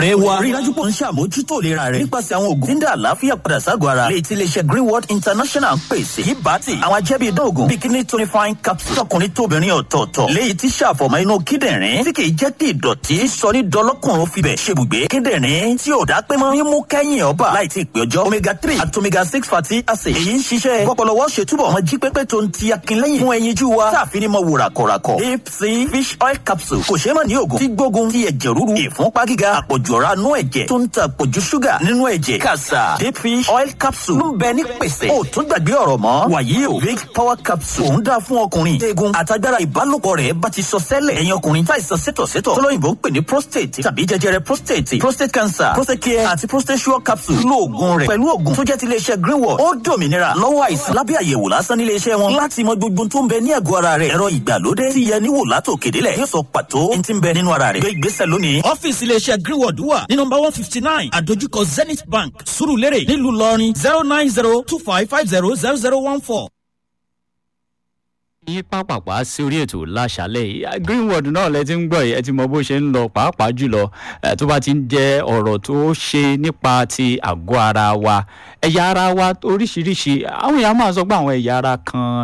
ọ̀rẹ́ wa rí i dájú pé ń ṣàmójútó ìlera rẹ̀ nípasẹ̀ àwọn oògùn tí ń dá àlàáfíà padà ságọ̀ ara lè ti iléeṣẹ́ greenwood international ń pèsè yìí bá ti àwọn ajẹ́bí ìdóògùn bikini tonifying capsule tọkùnrin tóbìnrin ọ̀tọ̀ọ̀tọ̀ léyìí tí ṣàfọ̀mọ́ inú kíndìnrín tí kì í jẹ́ kí ìdọ̀tí sọ ní dọlọ́kùnrin fibẹ̀ ṣebùgbé kíndìnrín tí ò dá pé mọ́ mímú kẹ́yìn ọba láì tí ì pé ọjọ́ omega three àti omega six fatty acid èyí ń ṣiṣẹ́ pọpọlọwọ́ ṣètúbọ̀ ọmọ jí pépé tó ń ti akínlẹ́yìn fún ẹyinjú wa táàfin ní mọ wò ràkọ̀ràkọ̀ deep sea fish oil capsule kò ṣeé mọ̀ ní oògùn tí gbógun ti ẹ̀jẹ̀ ríru ìfúnpá gíga àpọ̀jù ọ̀rá nú ẹ̀jẹ̀ tó ń ta àpọ̀jù ṣúgà nínú ẹ̀jẹ̀ kàṣà deep fish oil capsule ń bẹ ní pèsè ó tún gbàgbé ọ̀rọ̀ mọ́ wàyí o vic power capsule òun dáa fún ọkùnrin eegun àtagbára ìbálòpọ̀ rẹ̀ bá ti sọ sẹ́lẹ̀ ẹ̀yin ọkùnrin táìsàn sétọ̀sétọ̀ tọ́lọ́yìnbó ń pè ní prostate tàbí jẹjẹrẹ prostate prostate cancer prostate care àti prostate sure capsule lo oògùn rẹ̀ pẹ̀lú oògùn tó jẹ́ ti iléeṣẹ́ greenwood ó dòmìnira lọ́wọ́ àìsàn lábẹ́ àyẹ̀wò lásán nílé iṣẹ́ wọn láti mọ gbogbo tó ń bẹ ní àgọ́ ara rẹ̀ ẹ̀rọ ìgbàlódé ti yẹ níwò látò kédélẹ̀ yóò sọ pàtó ní ti ń bẹ nínú ara rẹ̀ gbé ìgbésẹ̀ lónìí. ọ́fíìsì iléeṣẹ́ greenwood wà ní nọmba one fifty nine àdójúkọ zenith bank surulere nílùú ìlọrin zero nine zero two five five zero zero zero one four yín pàpàpà sí orí ètò láṣálẹ̀ yìí greenwood náà lẹ ti ń gbọ́ yìí ẹ ti mọ bó ṣe ń lọ pàápàá jùlọ tó bá ti ń jẹ́ ọ̀rọ̀ tó ṣe nípa ti àgọ́ ara wa ẹ̀yà ara wa oríṣiríṣi àwọn èèyàn máa sọ pé àwọn ẹ̀yà ara kan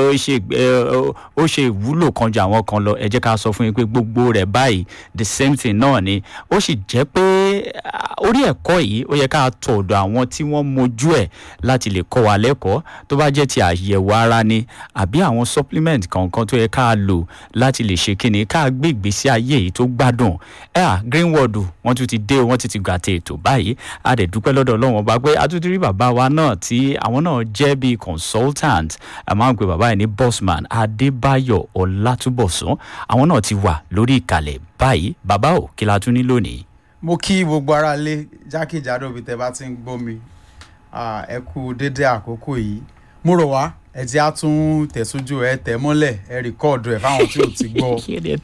ó ṣe ìwúlò kan ju àwọn kan lọ ẹ jẹ́ ká sọ fún yín pé gbogbo rẹ̀ báyìí the same thing náà ni ó sì jẹ́ pé orí ẹ̀kọ́ yìí ó yẹ ká tọ̀ ọ̀dọ̀ àwọn tí wọ́n mojú ẹ̀ láti lè kọ́ wa lẹ́kọ̀ọ́ tó bá jẹ́ ti àyẹ̀wò ara ni àbí àwọn supplement kankan tó yẹ ká lò láti lè ṣe kíni ká gbé ìgbésí ayé yìí tó gbádùn ẹ à greenwood wọn tún ti dé wọn ti ti gbà tẹ ètò báyìí a dẹ̀ dúpẹ́ lọ́dọ̀ ọlọ́wọ́n bá pé a tún ti rí bàbá wa náà tí àwọn náà jẹ́ bíi consultant a máa ń pe bàbá yìí ní bossman adébáyọ̀ ọlátúbọ̀sún àwọn náà ti wà lórí ìkàlẹ̀ báyìí bàbá ò kí la tún ní lónìí. mo kí gbogbo ara lé jákèjádò bí tẹ bá ti ń gbọ́ mi ẹ kú dédé àkókò yìí mo rọ̀ wá ẹ ti á tún tẹ̀sójú ẹ tẹ̀ mọ́lẹ̀ ẹ rìkọ́ọ̀dù ẹ fáwọn tí ò ti gbọ́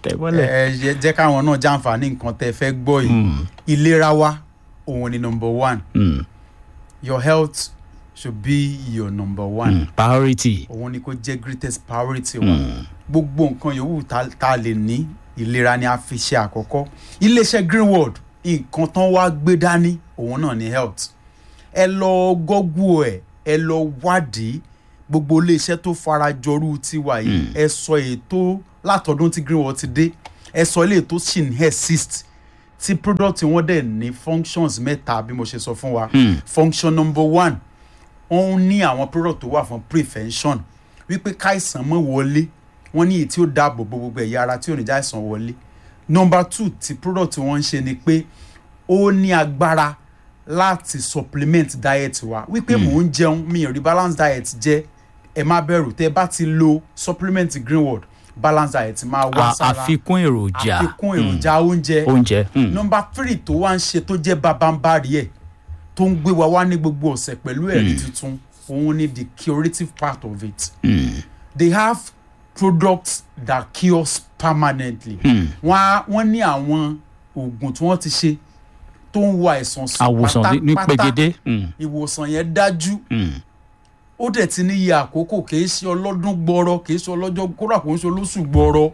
ẹ jẹ́ káwọn náà jàǹfààní nǹkan tẹ fẹ́ gbọ́ yìí ìlera wa òun ni number one mm. your health should be your number one mm. priority òun ni kò jẹ́ greatest priority wa mm. gbogbo nǹkan yòówù tá a lè ní ìlera ni a fi ṣe àkọ́kọ́ iléeṣẹ́ greenwood nǹkan tán wá gbé dání òun náà ni health ẹ lọ gọ́gù ẹ ẹ lọ wádìí gbogbo iléeṣẹ́ tó farajọrú tiwa yìí ẹ sọ ètò látọdún tí greenwood ti dé ẹ sọ ilé tó sì ń exist tí product wọn dẹ̀ ní functions mẹ́ta bí mo ṣe sọ fún wa function number one wọ́n ní àwọn product tó wà fún prevention wípé káìsàn mọ́ wọlé wọ́n ní èyí tí ó dáàbò bo gbogbo ẹ̀yà ara tí ò ní já ìsàn wọlé number two tí product wọn ń ṣe ni pé ó ní agbára láti supplement diet wa wípé mò ń jẹun mi ò rí balance diet jẹ ẹ má bẹ̀rù tẹ bá ti lo supplement greenwood balance diet máa wá sára àfikún èròjà àfikún èròjà oúnjẹ oúnjẹ nọmba three tó wá ń ṣe tó jẹ́ babambari ẹ̀ tó ń gbé wa wá ní gbogbo ọ̀sẹ̀ pẹ̀lú ẹ̀rí tuntun òun ni the curative part of it mm. they have products that cures permanently wọ́n ní àwọn oògùn tí wọ́n ti ṣe tó ń wo àìsàn sùn pátápátá ìwòsàn yẹn dájú ó dẹ̀ ti ní iye àkókò kìí ṣe ọlọ́dún gbọ́rọ́ kìí ṣe ọlọ́jọ́ kódà kò ń ṣe olóṣù gbọ́rọ́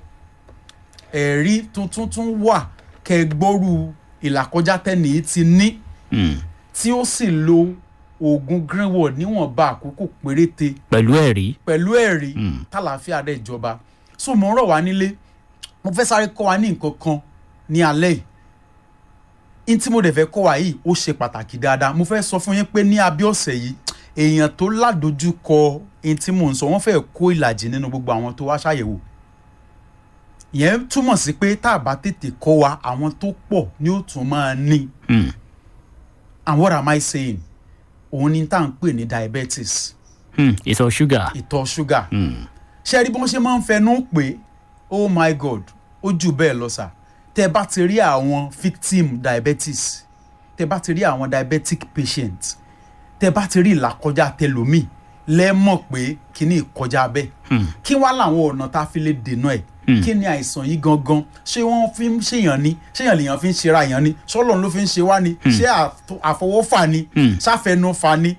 ẹ̀rí tuntun tún wà kẹgbọ́rú ìlàkọjá tẹ́nì ti ní tí ó sì lo oògùn greenwood níwọ̀nba àkókò péréte pẹ̀lú ẹ̀rí pẹ̀lú ẹ̀rí tàlàáfíà dẹ̀ jọba so mo ń rọ̀ wá nílé mo fẹ́ sáré kọ́ wa ní nǹkan kan ní alẹ́ yìí n tí mo dẹ̀ fẹ́ kọ́ wa yìí ó ṣe pàtàkì dáadáa mo fẹ́ sọ fún yín pé ní abẹ́ ọ̀sẹ̀ yìí èèyàn tó ládojúkọ ẹni tí mò ń sọ wọ́n fẹ́ẹ́ kó ìlàjì nínú gbogbo àwọn tó wá ṣàyẹ̀wò ìyẹn túmọ̀ sí pé tá a bá tètè kọ́ wa àwọn tó pọ̀ ni ó tún máa ní and what am I saying òun ni tá à ń pè ní diabetes ìtọ̀ ṣúgà ìtọ̀ ṣúgà ṣé rí bí wọ́n ṣe máa ń fẹnu pé oh my god ó jù bẹ́ẹ̀ lọ sà tẹ bá ti rí àwọn victim diabetes tẹ bá ti rí àwọn diabetic patient tẹ bá ti rí ìlàkọjá tẹlómi lẹ́mọ̀ pé kíní ìkọjá bẹ́ẹ̀ kí wá làwọn ọ̀nà tá a fi lè dènà ẹ̀ kí ni àìsàn yìí gangan ṣé wọ́n fi ń ṣèyàn ni ṣéyàn lèèyàn fi ń ṣera yàn ni ṣọ́lọ́n ló fi ń ṣe wá ni ṣé àfọwọ́fà ni ṣàfẹnufà ni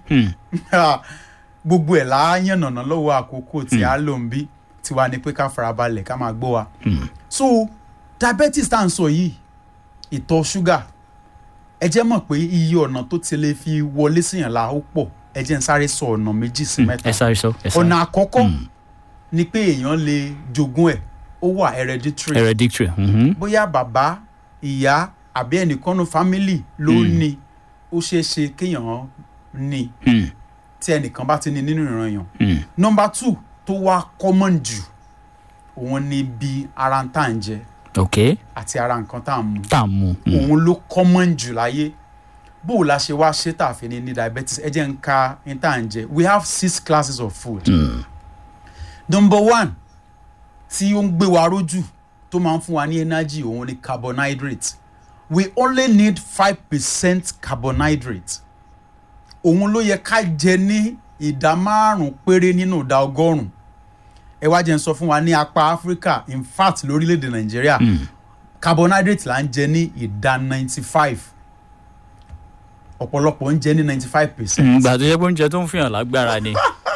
gbogbo ẹ̀ láàyànnàná lọ́wọ́ àkókò tí a lò ń bí tiwa ni pé ká farabalẹ̀ ká máa gbọ́ wa. so diabetes tá à ń sọ yìí ìtọ̀ ṣúgà ẹ jẹ́ mọ̀ pé iye ọ̀nà tó ti lè fi wọlé síyàn la ó pọ̀ ẹ jẹ́ ń sáré sọ ọ̀nà méjì sí mẹ́ta ẹ sáré sọ ẹ sáré ọ̀nà àkọ́kọ́ ni pé èèyàn lè jogún ẹ̀ ó wà hereditary hereditary mhm. bóyá bàbá ìyá àbí ẹnìkan nu family ló ní ó ṣeé ṣe kéèyàn ní Mm, tí ẹnìkan bá ti ní nínú ìran yàn mm, nọmba two tó wá common jù òun ni bí ara ń tà ń jẹ ok àti ara nǹkan tá à ń mu tá a mú mm, òun ló common jù láyé bó o la ṣe wá ṣe tá a fi ní ní diabetes ẹ jẹ́ ń ka ní tá à ń jẹ we have six classes of food number one tí ó ń gbé wa rójú tó máa ń fún wa ní energy òun ni carbohydrate we only need five percent carbohydrate òun ló yẹ ká jẹ ní ìdá márùn péré nínú ìdá ọgọ́rùn ẹ wá jẹ́ ń sọ fún wa ní apá áfíríkà in fact lórílẹ̀‐èdè nàìjíríà carbohydrate là ń jẹ ní ìdá ninety five ọ̀pọ̀lọpọ̀ ń jẹ ní ninety five percent Mm, gbà tó yẹ pé oúnjẹ tó ń fihàn lágbára ni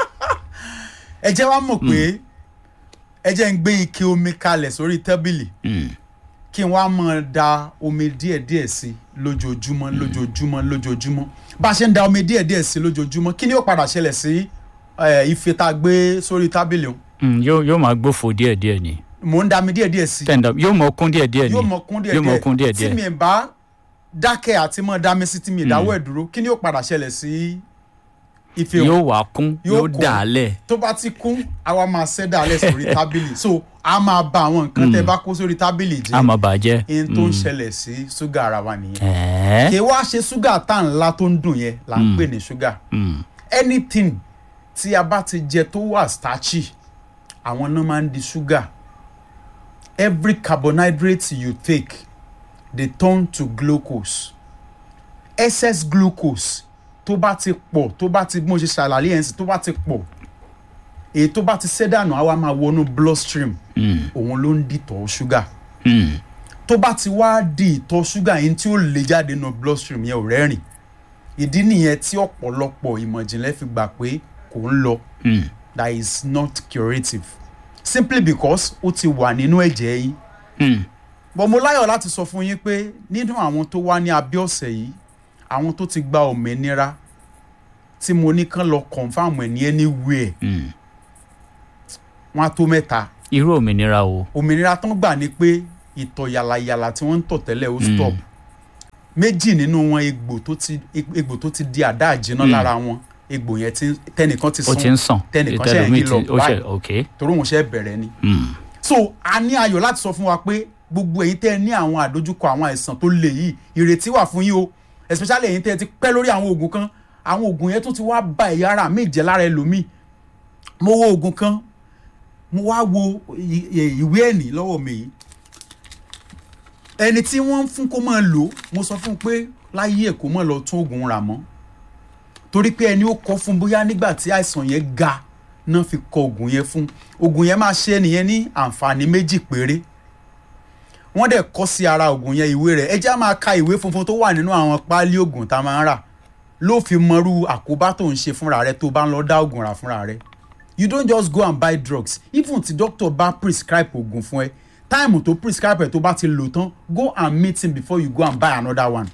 ẹ jẹ́ wá mọ̀ pé ẹ jẹ́ ń gbé ike omi kalẹ̀ sórí tábìlì Mm, kí n wá máa da omi díẹ̀díẹ̀ sí lójoojúmọ́ lójoojúmọ́ lójoojúmọ́ bá a ṣe ń da omi díẹ̀díẹ̀ sí lójoojúmọ́ kí ni yóò padà ṣẹlẹ̀ sí eh, ife tá a gbé sórí tábìlì òun mm, yóò yóò máa gbófo díẹ̀díẹ̀ ni mò ń da omi díẹ̀díẹ̀ sí tẹ̀ndà yóò mọ kún díẹ̀díẹ̀ ni yóò mọ kún yóò mọ kún díẹ̀díẹ̀ díẹ̀díẹ̀ tí mi bá dákẹ́ àti mọ́ dá mi sí tí mi ìdáwọ́ ẹ̀ dúró kí ni yóò padà ṣẹlẹ̀ sí ife òun yóò wá kún Yóò yóò kún. dà á lẹ̀ tó bá ti kún àwa máa ṣẹ́dá alẹ́ sórí tábìlì so a máa ba àwọn nǹkan tẹ́ bá kó sórí tábìlì á jẹ́ máa bàjẹ́ in tó ń ṣẹlẹ̀ sí ṣúgà ara wa nìyẹn ẹ̀ẹ́ kì í wá ṣe ṣúgà tá ńlá tó ń dùn yẹn là ń pè ní ṣúgà Mm, anything tí a bá ti jẹ tó wà starchy àwọn náà máa ń di ṣúgà every carbohydrate you take dey turn to glucose excess glucose tó bá ti pọ̀ tó bá ti bí mo ṣe ṣàlàyé yẹn sí tó bá ti pọ̀ èyí tó bá ti ṣẹ́dànù á wá máa wọnú bloodstream mm, òun ló ń dìtọ̀ ṣúgà mm, tó bá ti wá di ìtọ̀ ṣúgà yẹn tí ó lè jáde nínú bloodstream yẹn ò rẹ́rìn ìdí nìyẹn tí ọ̀pọ̀lọpọ̀ ìmọ̀jìnlẹ̀ fi gbà pé kò ń lọ mm. that is not curative simply because ó ti wà nínú ẹ̀jẹ̀ yín Mm. bọ́n mo láyọ̀ láti sọ fún yín pé nínú àwọn tó wá ní abẹ́ ọ̀sẹ̀ yìí àwọn tó ti gba òmìnira tí mo ní kán lọ confam ẹ̀ ní anywhere Mm. wọ́n á tó mẹ́ta irú òmìnira o òmìnira tán gbà ní pé ìtọ̀ yàlàyàlà tí wọ́n ń tọ̀ tẹ́lẹ̀ ó stop méjì nínú wọn egbò tó ti egbò tó ti di àdá àjẹná lára wọn egbò yẹn ti tẹnìkan ti ó ti ń sàn tẹnìkan ṣe ìtẹlómi ń lọ ti- ó ṣe báyìí ok torí òun ṣe bẹ̀rẹ̀ ni Mm. so a ní ayọ̀ láti sọ fún wa pé gbogbo ẹ̀yin tẹ́ ẹ ní àwọn àdójúkọ àwọn àìsàn tó le yìí ìrètí wà fún yín o especially ẹ̀yin tẹ́ ẹ ti pẹ́ lórí àwọn oògùn kan àwọn oògùn yẹn tó ti wá ba ẹ̀yà ara mi jẹ́ lára ẹlòmíì mo wo oògùn kan mo wá wo i- i- ìwé ẹ̀nì lọ́wọ́ mi yìí ẹni tí wọ́n ń fún kó máa lò ó, mo sọ fún un pé láyé ẹ̀ kó máa lọ tún oògùn rà mọ́ torí pé ẹni ó kọ fún bóyá nígbà tí àìsàn yẹn ga náà fi kọ oògùn yẹn fún oògùn yẹn máa ṣe ẹnìyẹn ní àǹfààní méjì péré wọ́n dẹ̀ kọ́ sí ara oògùn yẹn ìwé rẹ̀ ẹ jẹ́ á máa ka ìwé funfun tó wà nínú àwọn páálí oògùn tá a máa ń rà ló fi mọrú àkóbá tó ń ṣe fúnra rẹ̀ tó bá ń lọ dá oògùn rà fúnra rẹ̀ you don't just go and buy drugs even tí doctor bá prescribe oògùn fún ẹ táìmù tó prescribe ẹ tó bá ti lò tán go and meet him before you go and buy another one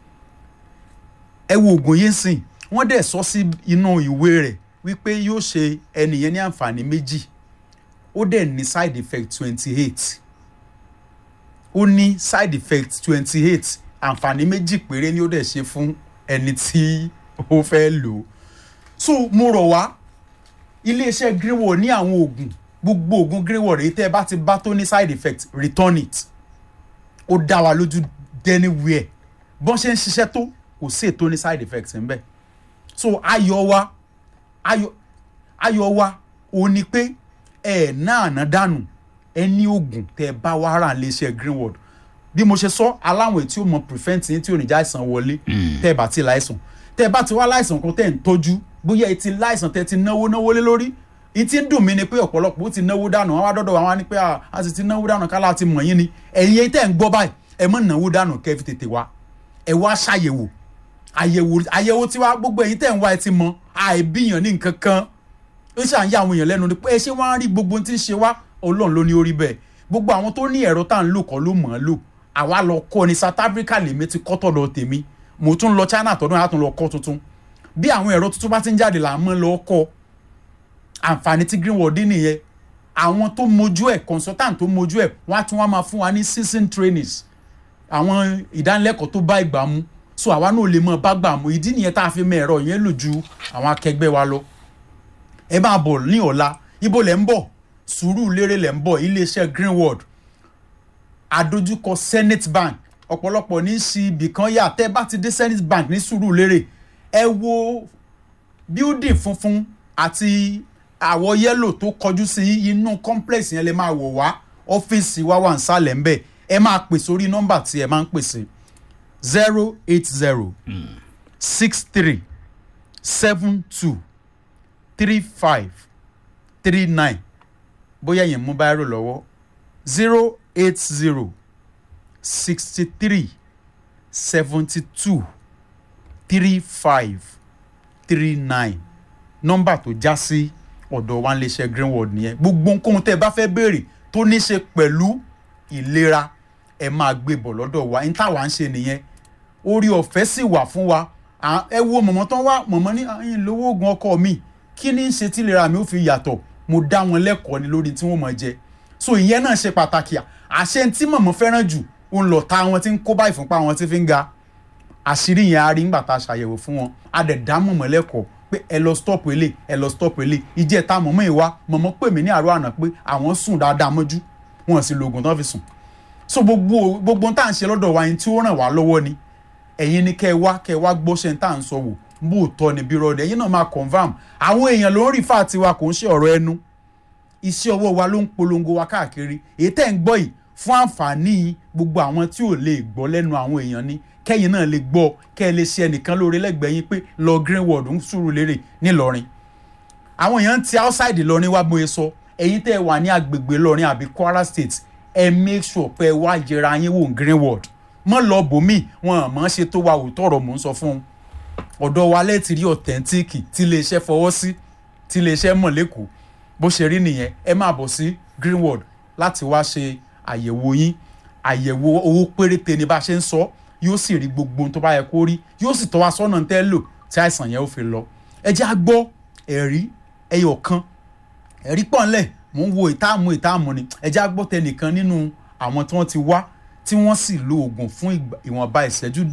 ẹ wo oògùn yìí sìn wọ́n dẹ̀ sọ sí inú ìwé rẹ̀ wípé yóò ṣe ẹnìyẹn ní àǹfààní méjì ó dẹ̀ ní side effect twenty eight ó ní side effect twenty eight àǹfààní méjì péré ni ó dẹ̀ ṣe fún ẹni tí ó fẹ́ lò ó so mo rọ̀ wá iléeṣẹ́ greenwood ní àwọn oògùn gbogbo oògùn greenwood èyí tẹ́ ẹ bá ti bá tó ní side effect return it ó dá wa lójú anywhere bọ́n ṣe ń ṣiṣẹ́ tó kò sí ètò ní side effect ń bẹ̀ so ayọ̀ wa ayọ̀ ayọ̀ wa ò ní pé ẹ̀ náà ná dànù ẹ ní oògùn tẹ́ ẹ bá wá rà léṣe greenwood bí mo ṣe sọ aláwọn ètí ò mọ prevent yín tí ò ní já àìsàn wọlé tẹ́ ẹ bá ti láìsàn tẹ́ ẹ bá ti wá láìsàn kan tẹ́ ẹ ń tọ́jú bóyá ẹ ti láìsàn tẹ́ ẹ ti náwó náwó lé lórí ìtí ń dùn mí ni pé ọ̀pọ̀lọpọ̀ ó ti náwó dànù àwọn adọ́dọ̀ àwọn á ní pé à, a sì ti náwó dànù kálá ti mọ̀ yín ni ẹ̀yin ẹ̀yin tẹ́ ẹ ń gbọ́ báyìí ẹ mọ̀ náwó dànù kẹ́ ẹ fi tètè wá ẹ wá ṣàyẹ̀wò àyẹ̀wò àyẹ̀wò tiwa gbogbo ẹ̀yin tẹ́ ẹ̀ ń wá ẹ ti mọ àìbíyàn ní nǹkan kan ó ṣàn yà àwọn èèyàn lẹ́nu ni pé ẹ ṣé wọ́n á rí gbogbo ohun tí ń ṣe wá ọlọ́run ló ní orí bẹ́ẹ̀ gbogbo àwọn tó ní ẹ̀rọ tá à ń lò kọ́ ló mọ̀ ọ́n lò àwa lọ kọ́ ni South Africa lèmi ti kọ́ tọ̀dọ̀ tèmi mo tún lọ China tọdún yàtọ̀ lọ kọ́ tuntun bí àwọn ẹ̀rọ tuntun bá ti ń jáde là ń mọ́ lọ kọ́ àǹfààní tí greenwood dín nìyẹn àwọn tó mojú ẹ̀ consultant tó mojú ẹ̀ wọ́n á tún wá máa fún wa ní season trainings àwọn ìdánilẹ́kọ̀ọ́ tó bá ìgbà mu so àwa náà lè mọ bá gbà mu ìdí nìyẹn tá a fi mọ ẹ̀rọ yẹn lò ju àwọn akẹgbẹ́ wa lọ ẹ máa bọ̀ ní ọ̀la ibo lẹ̀ ń bọ̀ sùúrù lérè lẹ̀ ń bọ̀ iléeṣẹ́ greenwood àdójúkọ senate bank ọ̀pọ̀lọpọ̀ ní í ṣe ibìkan yà tẹ́ bá ti dé senate bank ní sùúrù lérè ẹ wo building funfun àti àwọ̀ yẹ́lò tó kọjú sí inú complex yẹn lè máa wọ̀ wá ọ́fíìsì wa wà nísàlẹ̀ ńbẹ̀ ẹ máa pè sórí nọ́mbà tí ẹ máa ń pèsè zero eight zero six three seven two three five three nine bóyá yẹn mú báírò lọ́wọ́ zero eight zero sixty three seventy two three five three nine nọ́mbà tó já sí ọ̀dọ̀ wa níléeṣẹ́ greenwood nìyẹn gbogbo nǹkan tẹ́ ẹ bá fẹ́ béèrè tó ní ṣe pẹ̀lú ìlera ẹ máa gbé bọ̀ lọ́dọ̀ wa ní táwa ń ṣe nìyẹn orí ọ̀fẹ́ sì wà fún wa À- ẹ wo mọ̀mọ́ tán wá mọ̀mọ́ ní ẹ̀yìn lówó oògùn ọkọ mi kí ni ń ṣe tí ìlera mi ó fi yàtọ̀ mo dá wọn lẹ́kọ̀ọ́ ni lórí tí wọ́n mọ̀ jẹ so ìyẹn náà ṣe pàtàkì àṣẹ tí mọ̀mọ́ fẹ́ràn jù òun lọ ta wọn tí ń kó bá ìfúnpá wọn tí fi ń ga àṣírí yẹn a rí nígbà tá a ṣàyẹ̀wò fún wọn a dẹ̀ dá mọ̀mọ́ lẹ́kọ̀ọ́ pé ẹ lọ stop ilé ẹ lọ stop ilé ìjẹ́ ta mọ̀mọ́ ìwá mọ̀mọ́ pè mí ní àárọ̀ àná pé àwọn sùn dáadáa mọ́jú wọn sì lo oògùn tán fi sùn so gbogbo gbogbo tá à ń ṣe lọ́dọ̀ wa yẹn tí ó ràn wá lọ́wọ́ ni ẹ̀yin ni kẹ́ ẹ wá kẹ́ ẹ wá gbọ́ṣẹ́ tá à ń sọ wò bó o tọ́ ni bí rọ́ọ̀dẹ̀ ẹ̀yin náà máa confam àwọn èèyàn ló ń rí fáà tiwa kò ń ṣe ọ̀rọ̀ ẹnu iṣẹ́ ọwọ́ wa ló ń polongo wa káàkiri èyí tẹ́ ń gbọ́ yìí fún àǹfààní gbogbo àwọn tí ò lè gbọ́ lẹ́nu àwọn èèyàn ni kẹ́yìn náà lè gbọ́ kẹ́ ẹ lè ṣe ẹnìkan lóore lẹ́gbẹ̀ẹ́ yín pé lọ greenwood ń sùúrù lérè ńìlọrin àwọn èèyàn ti outside Ìlọrin wá bóyá sọ ẹ̀yin tẹ́ ẹ wà ní agbègbè Ìlọrin àbí Kwara State ẹ make sure pé ẹ wá yẹra yín wò ní greenwood mọ́ lọ bòmí wọn àmọ́ ṣe tó wa òótọ́ ọ̀rọ̀ mò ń sọ fún un ọ̀dọ̀ wa lẹ́ẹ̀tì rí ọ̀tẹ́ntíìkì tí iléeṣẹ́ fọwọ́ sí tí iléeṣẹ́ mọ̀ lẹ́kọ̀ọ́ bó ṣe rí nìyẹn ẹ máa bọ̀ sí greenwood láti wá ṣe àyẹ̀wò yín àyẹ̀wò owó péréte ni bá a ṣe ń sọ yóò sì rí gbogbo ohun tó bá yẹ kó rí yóò sì tọ́ wa sọ́nà tẹ́ lò tí àìsàn yẹn ó fi lọ ẹ jẹ́ á gbọ́ ẹ̀rí ẹyọ kan ẹ̀rí pọ̀ ńlẹ̀ mò ń wo ìtààmú ìtààmú ni ẹ jẹ́ á gbọ́ tẹnìkan nínú àwọn tí wọ́n ti wá tí wọ́n sì lo oògùn fún ìgbà- ìwọ̀nba ìṣẹ́jú